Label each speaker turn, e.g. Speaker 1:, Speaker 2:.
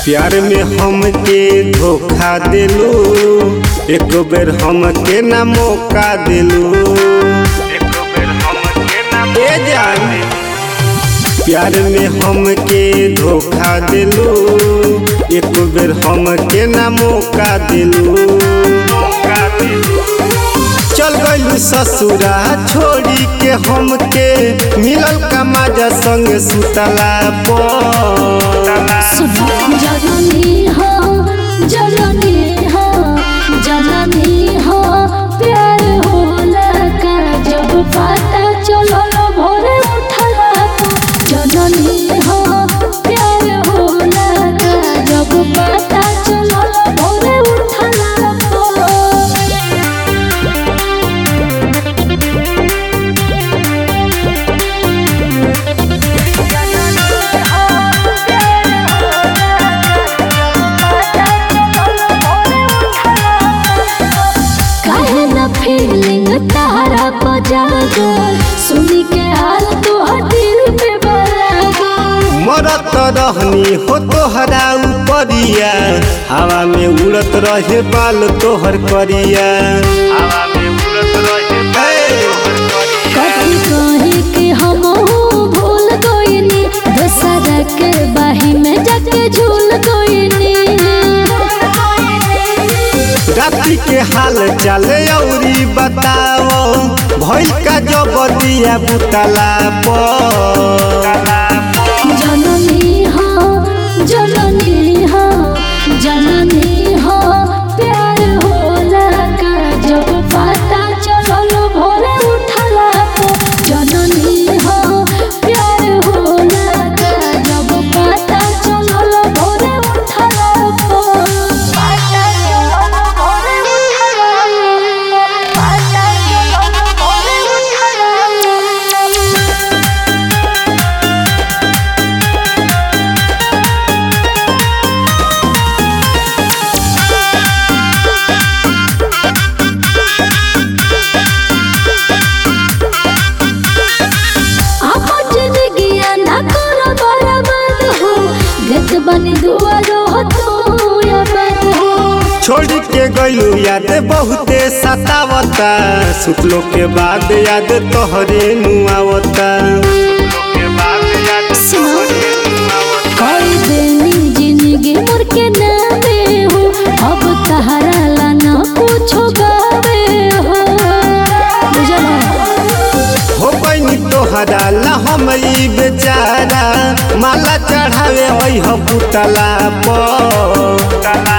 Speaker 1: प्यार में हमके धोखा दिलू एक बेर हमके ना मौका दिलू ए जान प्यार में हमके धोखा दिलू एक बेर हमके ना मौका दिलू चल गइलू ससुरा छोड़ी के हमके मिलल का मजा संग सुतला पर
Speaker 2: सुनो जननी हो जननी हो जननी हो प्यार होला का जब पता चलल भोरे उठला जननी हो प्यार होला का जब पता चलल भोरे उठला काहे न फीलिंग तारा बजागो सुनी के हाल तो दिल पे बलागो
Speaker 1: मरत रहनी हो तोहरा उपरिया हवा में उड़त रहे बाल तोहर करिया हवा में उड़त रहे
Speaker 2: कथी कहे कि हम भूल गइनी दशहरा के बाही में जाके झूल गइनी
Speaker 1: रात्रि के हाल चाल औरी बताओ भइल का जबदिया बुतला पर
Speaker 2: जननी हो जननी हो जननी हो प्यार होला का जब पता चलल भोरे उठला जननी हो प्यार होला का जब पता चलल भोरे उठला पता चलल भोरे उठला पता चलल भोरे उठला आपन जिंदगिया ना करो बर्बाद हो गत बनी दुआरो हो तू याद हो
Speaker 1: छोड़ के गइलू याद बहुते सतावता सुतलो के बाद याद तोहरे नुआवता
Speaker 2: कोई देनी जिंदगी मोर के नामे हो अब तहरा ला ना पूछो गावे हो बुझला
Speaker 1: हो बनी तोहरा ला हम ई बेचारा माला चढ़ावे वही पुतला पर